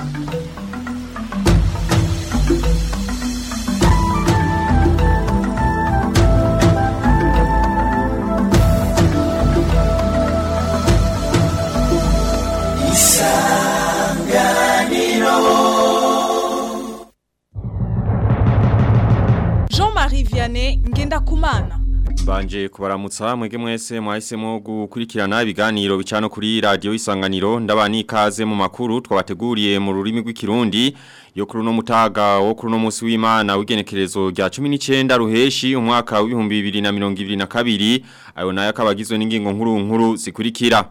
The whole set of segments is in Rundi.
Jean-Marie Vianney Ngendakumana Mbanje kubaramutsa mwege mwese mwahisemo gukurikirana ibiganiro bicano kuri radio isanganiro ndabani ikaze mu makuru twabateguriye mu rurimi rw'ikirundi yo kuri no mutaga wo kuri no musi w'Imana w'igenekerezo rya 19 ruheshi umwaka wa 2022 ayo nayo akabagizwe n'ingingo nkuru nkuru zikurikira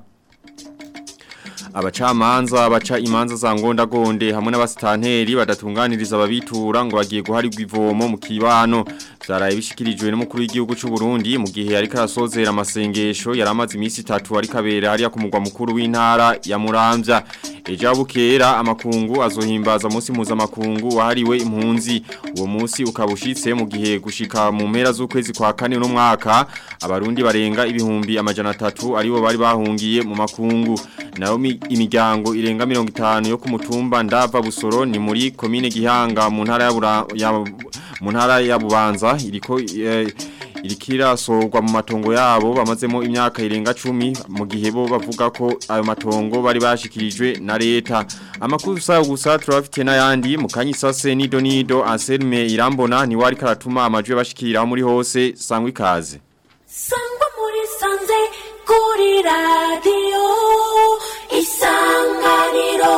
abacamanza baca imanza za ngondagonde hamwe n'abasitanteri badatunganiriza ababitura ngo bagiye guharirwa ivomo mu kibano byaraye bishikirijwe n'umukuru w'igihugu cy'u Burundi mu gihe ariko arasozera amasengesho yaramaze iminsi 3 ari kabera hariya ku mugwa mukuru w'intara ya Muramvya ejo bukera amakungu azohimbaza munsi mpuzamakungu wahariwe impunzi uwo munsi ukabushitse mu gihe gushika mu mpera z'ukwezi kwa kane no mwaka abarundi barenga ibihumbi amajana atatu aribo bari bahungiye mu makungu nayo imiryango irenga mirongo itanu yo ku mutumba ndava busoro ni muri komine gihanga mu ntara ya Bura- ya mu ntara ya bubanza iriko eh, irikira sorwa mu matongo yabo bamazemo imyaka irenga 10 mu gihe bo bavuga ko ayo matongo bari bashikirijwe na leta amakuru sayo gusa turafite n'ayandi mu kanyisase nido nido Anselme Irambona ni wari karatuma amajwe bashikira muri hose sangwa ikaze sangwa muri sanze kuri radiyo isanganiro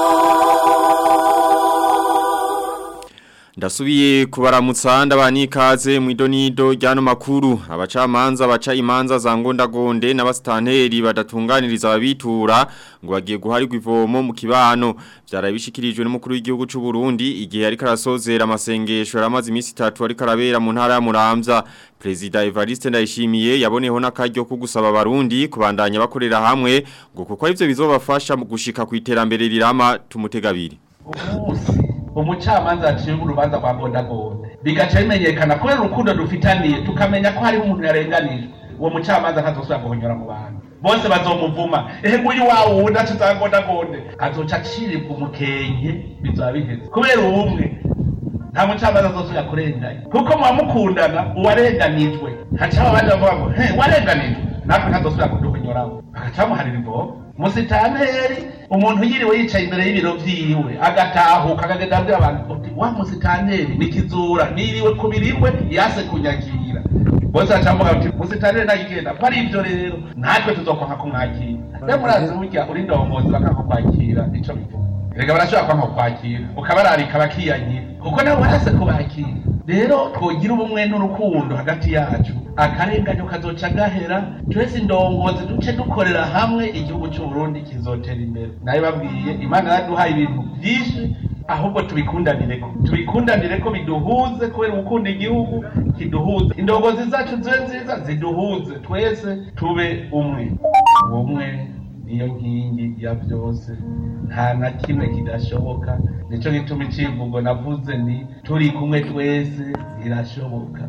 Ndasubiye kubaramutsa ndabani ikaze mu idonido ryano makuru abacamanza baca imanza za ngondagonde n'abasitanteri badatunganiriza ababitura ngo bagiye guharirwa ivomo mu kibano byarabishikirijwe n'umukuru w'igihugu cy'u Burundi igihe ariko arasozera amasengesho yaramaze iminsi 3 ariko arabera mu ntara ya Muramvya Prezida Evariste Ndayishimiye yaboneho n'akaryo ko gusaba abarundi kubandanya bakorera hamwe ngo kuko arivyo bizobafasha mu gushika ku iterambere rirama tumutegabiri umunsi umucamanza yaciye urubanza rwa gondagonde bigaca bimenyekana kubera urukundo dufitaniye tukamenya ko hariho umuntu yarenganijwe uwo mucamanza ntazosubira guhonyora mu bantu bose bazomuvuma ehe nguyu wa wundi aca za gondagonde azoca aciribwa umukenke bizaba biheze kubera ubumwe nta mucamanza azosubira kurenganya kuko muba mukundana uwarenganijwe hacaho abandi bavuga ngo he warenganijwe natwe ntazosubira kuduhonyoraho bagaca bamuharira imbogo musitanteri umuntu yiriwe yicaye imbere y'ibiro vyiwe agatahuka akagenda abwira abantu uti wa musitanteri nikizura niriwe ku biriwe yase kunyakira bose bacamuga bati musitanteri nagigenda ko ari ivyo rero natwe tuzokwanka kumwakira rero murazi burya uri ndongozi bakanka kwakira ico bivuga erega barashobora kwanka kwakira ukabararika bakiyanyira kuko nabo barase kubakira rero twogira ubumwe n'urukundo hagati yacu akarenganyo kazoca gahera twese indongozi duce dukorera hamwe igihugu cy'u Burundi kizotera imbere nayo babwiye imana yaduhaye ibintu byinshi ahubwo tubikundanire ko tubikundanire ko biduhuze kubera gukunda igihugu kiduhuze indongozi zacu zibe nziza ziduhuze twese tube umwe ubumwe niyo nkingi ya byose nta na kimwe kidashoboka nico gituma icivugo navuze ni turi kumwe twese birashoboka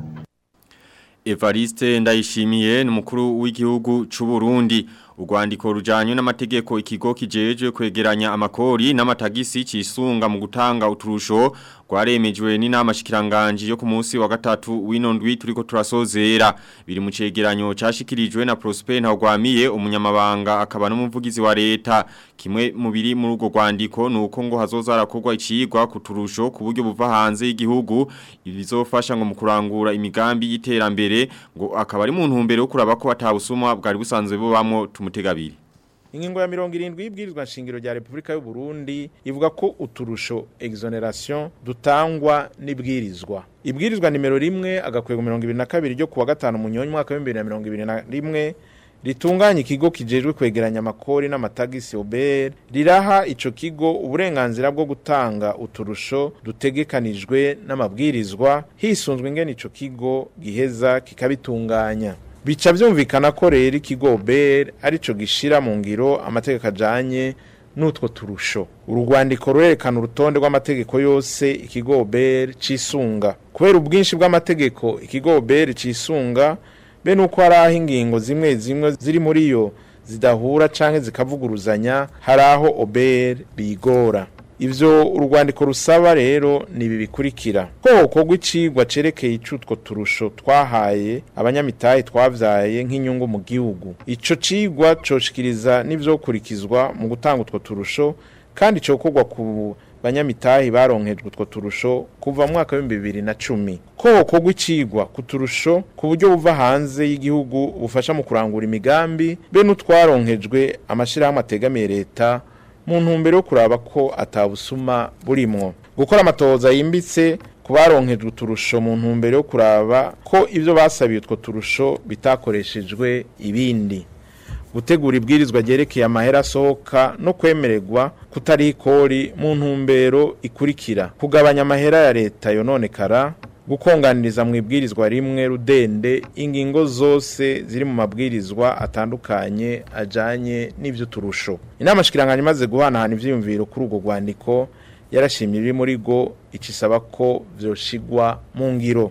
Evariste ndayishimiye ni umukuru w'igihugu cy'u Burundi urwandiko rujanye n'amategeko ikigo kijeje kwegeranya amakori n'amatagisi cisunga mu gutanga uturusho rwaremejwe n'inama shikiranganje yo ku munsi wa gatatu w'ino ndwi turiko turasozera biri mu cegeranyo cashikirijwe na Prosper Ntagwamiye umunyamabanga akaba n'umuvugizi wa leta kimwe mu biri muri urwo rwandiko nuko ngo hazoza harakorwa icigwa ku turusho ku buryo buva hanze y'igihugu ibizofasha ngo mu kurangura imigambi y'iterambere ngo akaba ari mu ntumbero yo kuraba ko atabusuma bwari busanzwe bubamwo tumutegabiri Ingingo ya mirongo irindwi y'ibwirizwa nshingiro rya Repubulika y'u Burundi ivuga ko uturusho exoneration dutangwa n'ibwirizwa. Ibwirizwa nimero rimwe agakwego mirongo ibiri na kabiri ryo kuwa gatanu munyonyi mwaka w'ibihumbi bibiri na mirongo ibiri na rimwe ritunganya ikigo kijejwe kwegeranya amakori n'amatagisi OBR riraha ico kigo uburenganzira bwo gutanga uturusho dutegekanijwe n'amabwirizwa hisunzwe ingene ico kigo giheza kikabitunganya bica byumvikana ko rero ikigo BER arico gishira mu ngiro amategeko ajanye n'utwo turusho urwandiko rurerekana urutonde rw'amategeko yose ikigo BER cisunga kubera ubwinshi bw'amategeko ikigo BER cisunga be nuko hari aho ingingo zimwe zimwe ziri muri yo zidahura canke zikavuguruzanya hari aho OBR bigora ivyo urwandiko rusaba rero ni ibi bikurikira ko hokorwa icigwa cerekeye icutwo turusho twahaye abanyamitahe twavyaye nk'inyungu mu gihugu ico cigwa coshikiriza n'ivyokurikizwa mu gutanga utwo turusho kandi cokorwa ku banyamitahi baronkejwe utwo turusho kuva mu mwaka w'ibihumbi bibiri na cumi ko hokorwa icigwa ku turusho ku buryo buva hanze y'igihugu bufasha mu kurangura imigambi be n'utwaronkejwe amashirahamwe ategamiye leta mu ntumbero yo kuraba ko atabusuma burimwo gukora amatohoza yimbitse ku baronkejwe uturusho mu ntumbero yo kuraba ko ibyo basabiye utwo turusho bitakoreshejwe ibindi gutegura ibwirizwa ryerekeye amahera asohoka no kwemererwa kutari ikori mu ntumbero ikurikira kugabanya amahera ya leta yononekara gukonganiriza mu ibwirizwa rimwe rudende ingingo zose ziri mu mabwirizwa atandukanye ajanye n'ivyo turusho inama shikiranganya imaze guhanahana ivyiyumviro kuri urwo rwandiko yarashimye ibiri muri go icisaba ko vyoshigwa mu ngiro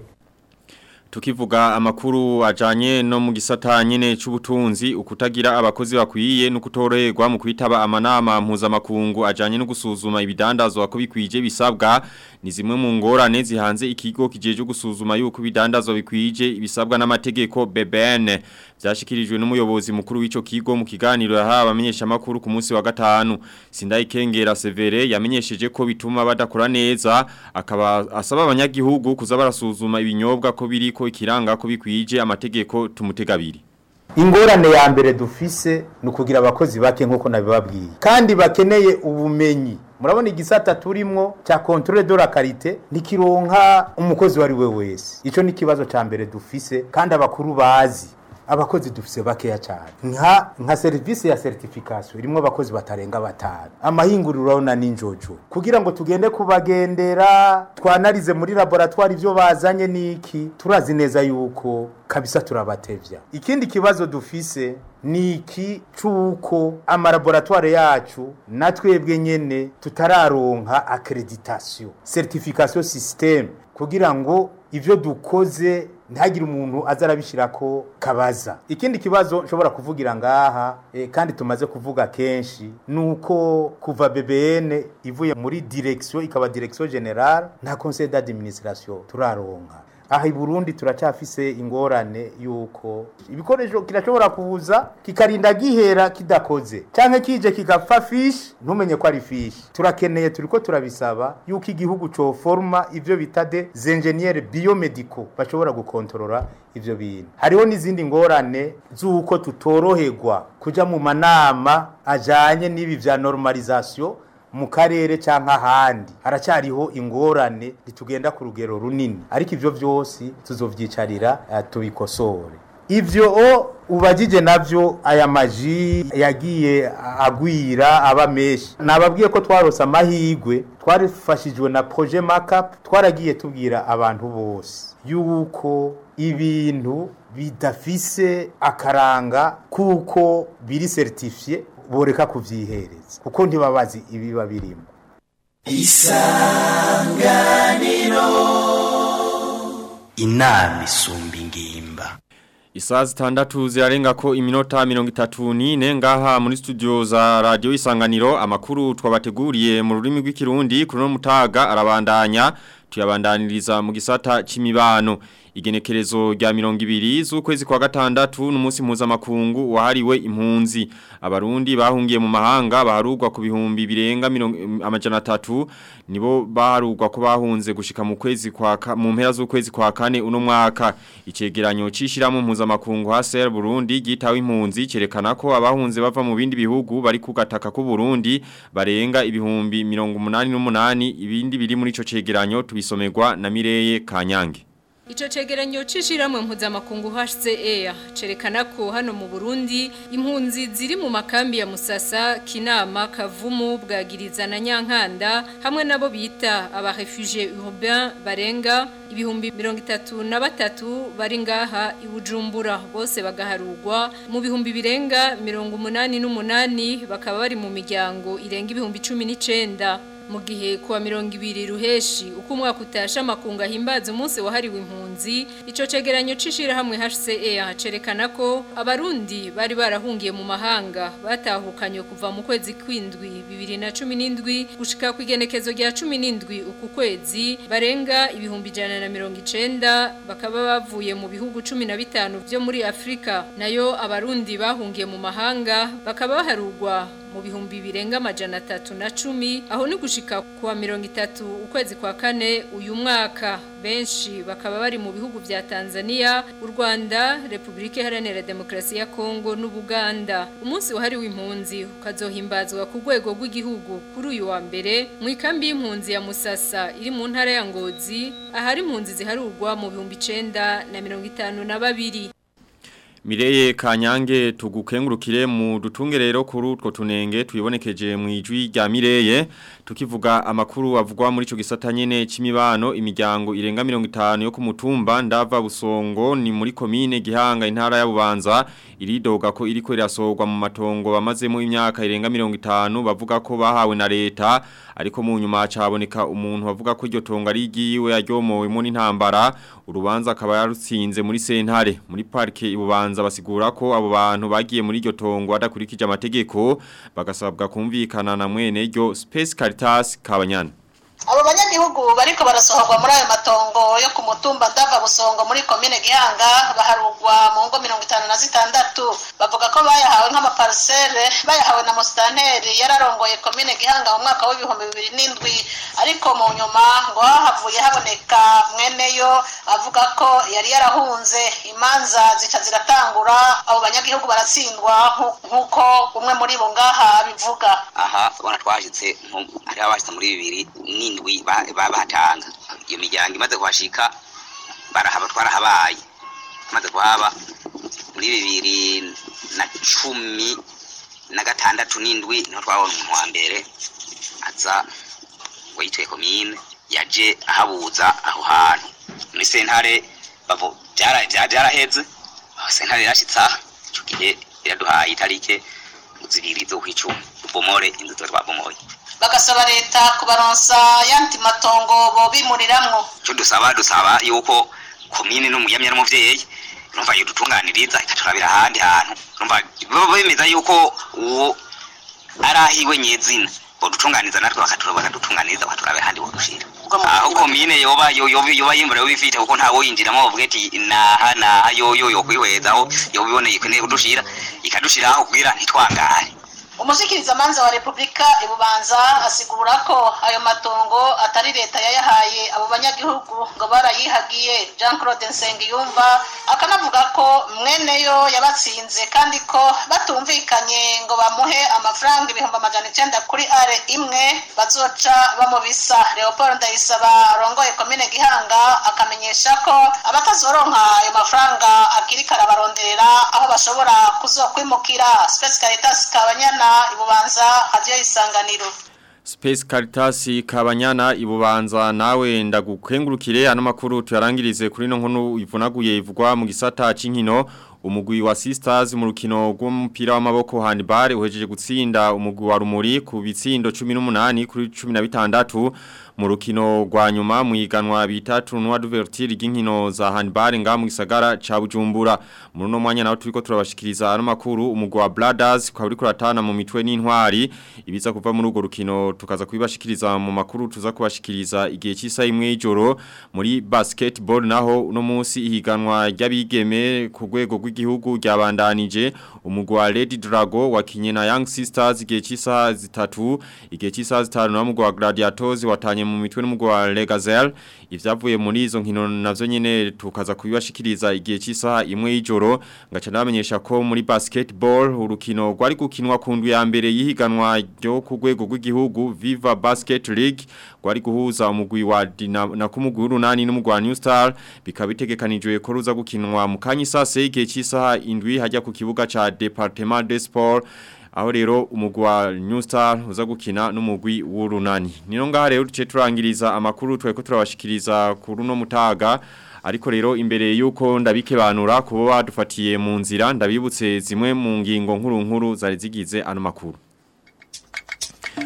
Tukivuga amakuru ajanye no mu gisata nyene c'ubutunzi ukutagira abakozi bakwiye no kutorerwa mu kwitaba amanama mpuzamakungu ajanye no gusuzuma ibidandazwa ko bikwije bisabwa ni zimwe mu ngorane zihanze ikigo kijeje gusuzuma yuko ibidandazwa bikwije ibisabwa n'amategeko BBN byashikirijwe n'umuyobozi mukuru w'ico kigo mu kiganiro yahawe abamenyesha makuru ku munsi wa gatanu Sindayikengera Severe yamenyesheje ko bituma badakora neza akaba asaba abanyagihugu kuza barasuzuma ibinyobwa ko biriko ikiranga ko bikwije amategeko tumutegabiri ingorane ya mbere dufise ni ukugira abakozi bake nk'uko nabibabwiye kandi bakeneye ubumenyi murabona igisata turimwo cya controle de la qualité ntikironka umukozi wari we wese ico ni ikibazo ca mbere dufise kandi abakuru bazi abakozi dufise bakeya cyane nka nka serivisi ya certification irimo abakozi batarenga batanu amahinguriro urabona n'injojo kugira ngo tugende kubagendera twanarize muri laboratoire ibyo bazanye niki turazi neza yuko kabisa turabatevya ikindi kibazo dufise ni iki c'uko amalaboratoire yacu na twebwe nyene tutararonka accreditation certification system kugira ngo ivyo dukoze ntihagire umuntu aza arabishyirako kabaza ikindi kibazo nshobora kuvugira ngaha eh, kandi tumaze kuvuga kenshi ni uko kuva bbn ivuye muri direction ikaba direction generale nta conseil d'administration turaronka aha i burundi turacyafise ingorane yuko ibikoresho kirashobora kuza kikarinda gihera kidakoze cyangwa kije kigapfa fishi ntumenye ko ari fishi turakeneye turiko turabisaba yuko igihugu coforma ivyo bita de engineer biomedico bashobora gukontorora ivyo bintu hariho n'izindi ngorane z'uko tutoroherwa kuja mu manama ajanye n'ibi vya normalisation mu karere cyangwa ahandi haracyariho ingorane ntitugenda ku rugero runini ariko ibyo byose tuzovyicarira uh, tubikosore ivyo ubagije navyo aya maji yagiye agwira aba menshi nababwiye ko twarose amahigwe twarifashijwe na projet makeup twaragiye tubwira abantu bose yuko ibintu bidafise akaranga kuko biri certifié boreka kuvyihereza kuko ntibabazi ibiba birimo isanganiro inama isumba ingimba Isaa zitandatu zirarenga ko iminota mirongo itatu n'ine ngaha muri studio za radio isanganiro amakuru twabateguriye mu rurimi rw'ikirundi kuri no mutaga arabandanya tuyabandaniriza mu gisata c'imibano igenekerezo rya mirongo ibiri z'ukwezi kwa gatandatu n'umunsi mpuzamakungu wahariwe impunzi abarundi bahungiye mu mahanga baharugwa ku bihumbi birenga amajana atatu nibo baharugwa ko bahunze gushika mu kwezi kwa mu mpera z'ukwezi kwa kane uno mwaka icegeranyo cishiramo mpuzamakungu HCR Burundi gitawe impunzi cerekana ko abahunze bava mu bindi bihugu bari kugataka ku Burundi barenga ibihumbi 188 ibindi biri muri ico cegeranyo tubisomerwa na Mireye Kanyange Ico cegeranyo cishiramwe mpuzamakungu HCR cerekana ko hano mu Burundi impunzi ziri mu makambi ya Musasa, Kinama, Kavumu, Bwagiriza na Nyankanda hamwe nabo bita aba réfugiés urbains barenga ibihumbi 33 bari ngaha ibujumbura bose bagaharugwa mu bihumbi birenga 88 bakaba bari mu miryango irenga ibihumbi 19 mu gihe kuwa mirongo ibiri ruheshi uko umwaka utasha amakunga ahimbaza umunsi wahariwe impunzi ico cegeranyo c'ishirahamwe HCR cerekana ko abarundi bari barahungiye mu mahanga batahukanywe kuva mu kwezi kwindwi bibiri na cumi n'indwi gushika ku igenekezo rya cumi n'indwi uku kwezi barenga ibihumbi ijana na mirongo icenda bakaba bavuye mu bihugu cumi na bitanu vyo muri Afrika nayo abarundi bahungiye mu mahanga bakaba baharugwa mu bihumbi birenga amajana atatu na cumi aho ni gushika kuwa mirongo itatu ukwezi kwa kane uyu mwaka benshi bakaba bari mu bihugu vya Tanzania u Rwanda Republika Iharanira Demokarasi ya Kongo n'Ubuganda umunsi wahariwe impunzi ukazohimbazwa ku rwego rw'igihugu kuri uyu wa mbere mu ikambi y'impunzi ya Musasa iri mu ntara ya Ngozi ahari impunzi ziharurwa mu bihumbi icenda na mirongo itanu na babiri Mireye Kanyange tugukengurukire mu dutunge rero kuri utwo tunenge tuyibonekeje mu ijwi rya Mireye tukivuga amakuru avugwa muri ico gisata nyene c'imibano imiryango irenga 50 yo ku mutumba ndava busongo ni muri komine Gihanga intara ya Bubanza iridoga ko iriko irasorwa mu matongo bamazemo imyaka irenga 50 bavuga ko bahawe na leta ariko mu nyuma caboneka umuntu bavuga ko iryo tongo ari igiwe yaryomowe mu n'intambara urubanza akaba yarutsinze muri sentare muri parke ibubanza basigura ko abo bantu bagiye muri iryo tongo adakurikije amategeko bagasabwa kumvikana na mwene ryo Space Caritas Kabanyana abo banyagihugu bariko barasohorwa muri ayo matongo yo ku mutumba ndava busongo muri komine gihanga baharugwa mu ngo mirongo itanu na zitandatu bavuga ko bayahawe nk'amaparisere bayahawe na musitanteri yararongoye komine gihanga mu mwaka w'ibihumbi bibiri n'indwi ariko mu nyuma ngo hahavuye haboneka mweneyo avuga ko yari yarahunze imanza zica ziratangura abo banyagihugu baratsindwa nk'uko umwe muri bo ngaha bivuga aha ubona twashitse hari abashitse muri bibiri n'indwi bahatanga iyo miryango imaze kuhashika barahaba twarahabaye tumaze kuhaba muri bibiri na cumi na gatandatu n'indwi niho twabona umuntu wa mbere aza ngo yitwe komine yaje ahabuza aho hantu muri sentare byaraheze sentare yarashitse aha icyo gihe iraduhaye itarike zibiri zo kwicuma tubomore inzu tuba twabomoye bagasaba leta kubaronsa yandi matongo bobimuriramwo icyo dusaba dusaba yuko komine n'umuyamya n'umuvyeyi urumva yudutunganiriza ikaturabira ahandi hantu urumva bemeza yuko uwo ari ahiwe nyezina bodutunganiza natwe bakadutunganiriza bakaturabira ahandi bodushira aho komine yoba yoba yimbura yo bifite kuko ntawo yinjiramo bavuga ati naha naha yoyo yo kwihwezaho yoba iboneye ikeneye kudushira ikadushiraho kugira ntitwangare umushikirizamanza wa repubulika ibubanza asigura ko ayo matongo atari leta yayahaye abo banyagihugu ngo barayihagiye jean claude nsengiyumva akanavuga ko mweneyo yabatsinze kandi ko batumvikanye ngo bamuhe amafaranga ibihumbi amajana icenda kuri are imwe bazoca bamubisa leopold ndayisaba arongoye komine gihanga akamenyesha ko abatazoronka ayo mafaranga akiriko arabaronderera aho bashobora kuzokwimukira space caritas kabanyana ibubanza hadiyo isanganiro Space Caritas Kabanyana ibubanza nawe ndagukengurukire ano makuru tuyarangirize kuri no nkunu ivunaguye ivugwa mu gisata c'inkino umugwi wa Sisters mu rukino rw'umupira w'amaboko handball uhejeje gutsinda umugwi wa Rumuri ku bitsindo 18 kuri 16 mu rukino rwa nyuma mu iganwa bita tournoi d'ouverture ry'inkino za handball nga mu gisagara ca Bujumbura muri no mwanya nawo turiko turabashikiriza ano makuru umugwi wa Brothers kwa uri kuratana mu mitwe n'intwari ibiza kuva muri urwo rukino tukaza kubibashikiriza mu makuru tuza kubashikiriza igihe cy'isa imwe y'ijoro muri basketball naho uno munsi ihiganwa ry'abigeme ku rwego rw'igihugu ryabandanije umugwi wa Lady Drago wakinye na Young Sisters igihe cy'isa zitatu igihe cy'isa zitanu na mugwi wa Gladiators watanye mu mitwe n'umugwi wa Legazel ivyavuye muri izo nkino navyo nyene tukaza kubibashikiriza igihe cy'isaha imwe y'ijoro ngaca namenyesha ko muri basketball urukino rwari gukinwa ku ndwi ya mbere yihiganwa ryo ku rwego rw'igihugu Viva Basket League rwari guhuza umugwi wa Dinamo na kumugwi w'urunani n'umugwi wa New Star bikaba bitegekanijwe ko ruza gukinwa mu kanyisase igihe cy'isaha indwi hajya ku kibuga ca Departement des Sports aho rero umugwi wa New Star uza gukina n'umugwi w'urunani nino ngaha rero duce turangiriza amakuru tweko turabashikiriza ku runo mutaga ariko rero imbere yuko ndabikebanura kubo badufatiye mu nzira ndabibutse zimwe mu ngingo nkuru nkuru zari zigize ano makuru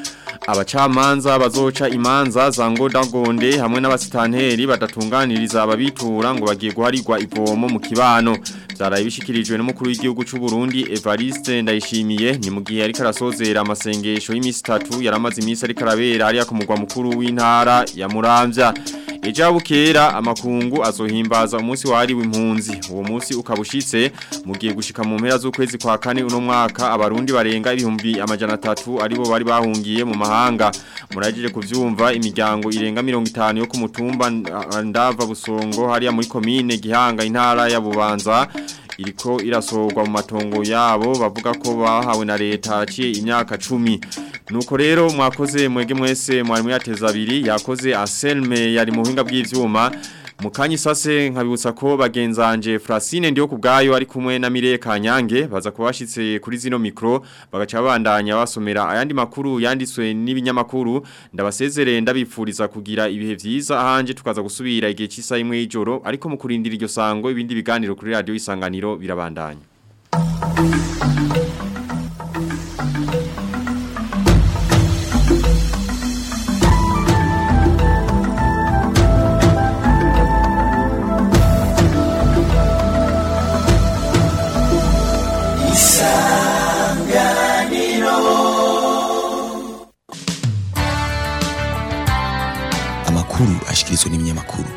abacamanza bazoca imanza za ngodagonde hamwe n'abasitanteri badatunganiriza ababitura ngo bagiye guharirwa ivomo mu kibano byaraye bishikirijwe n'umukuru w'igihugu cy'u Burundi Evariste Ndayishimiye ni mu gihe ariko arasozera amasengesho y'imisi 3 yaramaze imisi ariko arabera ari ku mugwa mukuru w'intara ya Muramvya Eja bukera amakungu azohimbaza umunsi wahariwe impunzi uwo munsi ukabushitse mu gihe gushika mu mpera z'ukwezi kwa kane uno mwaka abarundi barenga ibihumbi amajana 3 aribo bari bahungiye mu mahanga muragije kuvyumva imiryango irenga 50 yo ku mutumba ndava busongo hariya muri commune gihanga intara ya bubanza iriko irasorwa mu matongo yabo bavuga ko bahawe na leta aciye imyaka 10 nuko rero mwakoze mwege mwese mwari muyateza abiri yakoze Anselme yari mu buhinga bw'ivyuma Mukanyi sase nkabibutsa ko bagenzanje Francine ndiyo kubgayo ari kumwe na Mire Kanyange baza kubashitse kuri zino mikro bagaca bandanya basomera ayandi makuru yanditswe n'ibinyamakuru ndabasezerere ndabipfuriza kugira ibihe vyiza ahanje tukaza gusubira igihe cy'isa imwe y'ijoro ariko mu kurindira iryo sango ibindi biganiro kuri radio isanganiro birabandanya amakuru ashikirizwa n'ibinyamakuru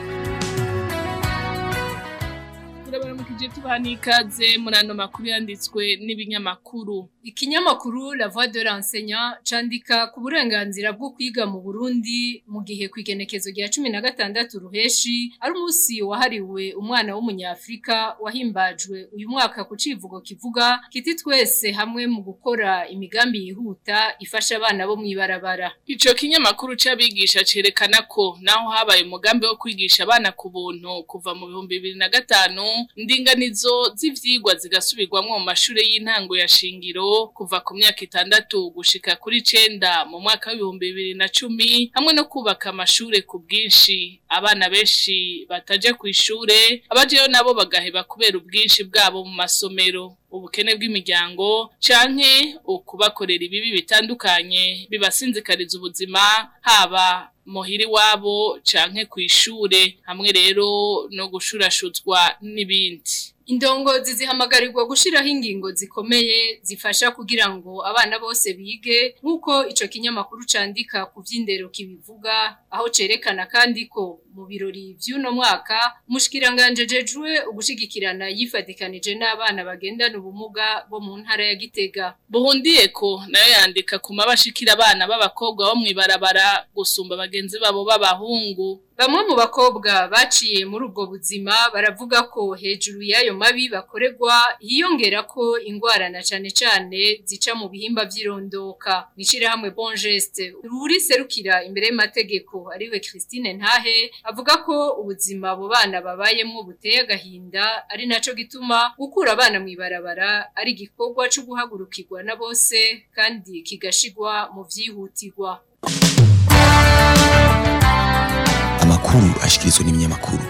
turabaramukije tubaha n'ikaze muri ano makuru yanditswe n'ibinyamakuru Ikinyamakuru La Voix de l'Enseignant candika ku burenganzira bwo kwiga mu Burundi mu gihe kwigenekezo rya 16 ruheshi ari umunsi wahariwe umwana w'umunyafrika wahimbajwe uyu mwaka ku civugo kivuga kiti twese hamwe mu gukora imigambi yihuta ifasha abana bo mwibarabara ico kinyamakuru c'abigisha cerekana ko naho habaye umugambi wo kwigisha abana ku buntu kuva mu bihumbi bibiri na gatanu indinganizo z'ivyigwa zigasubirwamwo mu mashure y'intango ya shingiro kuva ku myaka itandatu gushika kuri cenda mu mwaka w'ibihumbi bibiri na cumi hamwe no kubaka amashure ku bwinshi abana benshi bataja kw'ishure abajeyo nabo bagaheba kubera ubwinshi bwabo mu masomero ubukene bw'imiryango canke ukubakorera ibibi bitandukanye bibasinzikariza ubuzima haba muhiri wabo canke kw'ishure hamwe rero no gushurashuzwa n'ibindi Indongozi zihamagarirwa gushiraho ingingo zikomeye zifasha kugira ngo abana bose bige nk'uko ico kinyamakuru candika ku vy'indero kibivuga aho cerekana kandi ko mu birori vy'uno mwaka umushikiranganje jejwe ugushigikirana yifadikanije n'abana bagendana ubumuga bo mu ntara ya Gitega buhundiye ko nayo yandika ku mabashikira abana b'abakobwa bo mwibarabara gusumba bagenzi babo b'abahungu Bamwe mu bakobwa baciye muri ubwo buzima baravuga ko hejuru y'ayo mabi bakorerwa hiyongera ko ingwara na cane cane zica mu bihimba vy'irondoka. Mwishirahamwe Bon Geste ruri serukira imbere y'amategeko ariwe Christine Ntahe avuga ko ubuzima abo bana babayemwo buteye agahinda ari naco gituma gukura abana mwibarabara ari igikorwa co guhagurukirwa na bose kandi kigashigwa mu vyihutirwa. amakuru ashikirizwa n'ibinyamakuru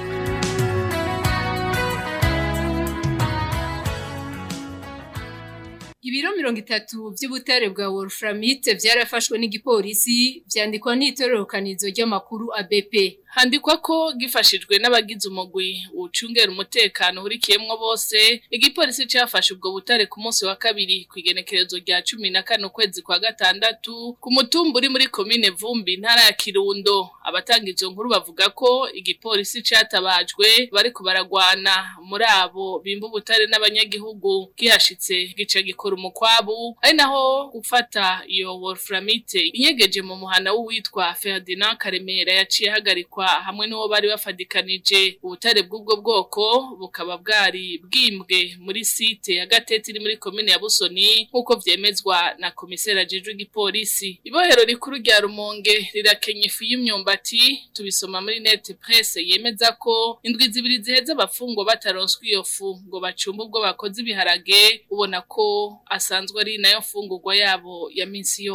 Ibiro mirongo itatu vy'ubutare bwa Wolframite vyarafashwe n'igipolisi vyandikwa n'itororokanizo ry'amakuru ABP. handikwa ko gifashijwe n'abagize umugwi ucungera umutekano urikiyemwo bose igipolisi cafashe ubwo butare ku munsi wa kabiri ku igenekerezo rya cumi na kane ukwezi kwa gatandatu ku mutumba uri muri komine vumbi intara ya kirundo abatanga izo nkuru bavuga ko igipolisi catabajwe bariko baragwana muri abo bimba ubutare n'abanyagihugu gihashitse gica gikora umukwabu ari naho gufata iyo wolframite inyegeje mu muhana w'uwitwa Ferdinand Karemera yaciye hagarikwa hamwe n'uwo bari bafadikanije ubutare bw'ubwo bwoko bukaba bwari bwimbwe muri site ya gatete iri muri komine ya Busoni nk'uko vyemezwa na komiseri ajejwe igipolisi ibohero rikuru rya Rumonge rirakenya ifu y'imyumbati tubisoma muri net presse yemeza ko indwi zibiri ziheze abafungwa bataronswa iyo fu ngo bacumbe ubwo bakoze ibiharage ubona ko asanzwe ari nayo mfungurwa yabo ya minsi yose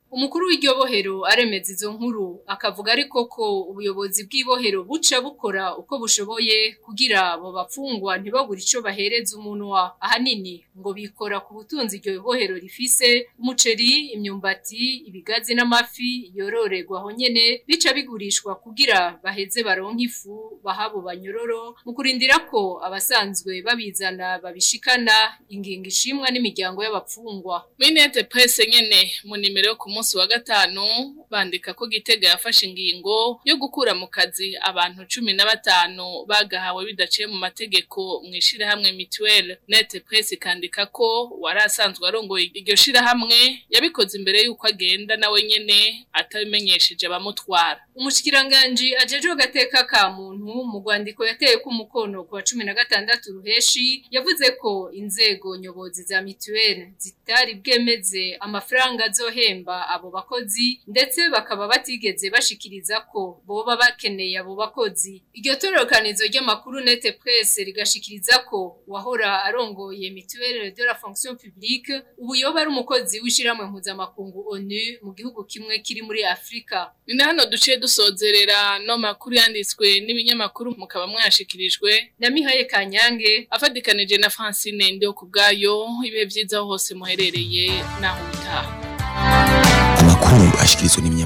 Umukuru w'iryo bohero aremeza izo nkuru akavuga ariko ko ubuyobozi bw'ibohero buca bukora uko bushoboye kugira abo bapfungwa ntibabure ico bahereza umunwa ahanini ngo bikora ku butunzi iryo bohero rifise umuceri imyumbati ibigazi n'amafi yororerwa aho nyene bica bigurishwa kugira baheze baronke ifu bahabo banyororo mu kurindira ko abasanzwe babizana babishikana ingingo ishimwa n'imiryango y'abapfungwa Minete presse nyene mu nimero yo ku munsi wa gatanu bandika ko Gitega yafashe ingingo yo gukura mu kazi abantu cumi na batanu bagahawe bidaciye mu mategeko mu ishirahamwe Mutuelle Nete Presse ikandika ko wari asanzwe arongoye iryo shirahamwe yabikoze imbere y'uko agenda nawe nyene atabimenyesheje abamutwara Umushikiranganji ajejwe gateka ka muntu mu rwandiko yateye ku mukono ku wa 16 ruheshi yavuze ko inzego nyobozi za mituelle zitari bwemeze amafaranga azohemba abo bakozi ndetse bakaba batigeze bashikiriza ko boba bakeneye abo bakozi iryo tororokanizo ry'amakuru nete presse rigashikiriza ko wahora arongoye mituelle de la fonction publique ubu yoba ari umukozi w'ishiramwe mpuzamakungu ONU mu gihugu kimwe kiri muri Afrika ni hano duciye dusozerera no makuru yanditswe n'ibinyamakuru mukaba mwashikirijwe na Mihaye Kanyange afadikanije na Francine Ndio kubgayo ibihe byiza hose muherereye naho utaha amakuru ashikirizwa n'ibinyamakuru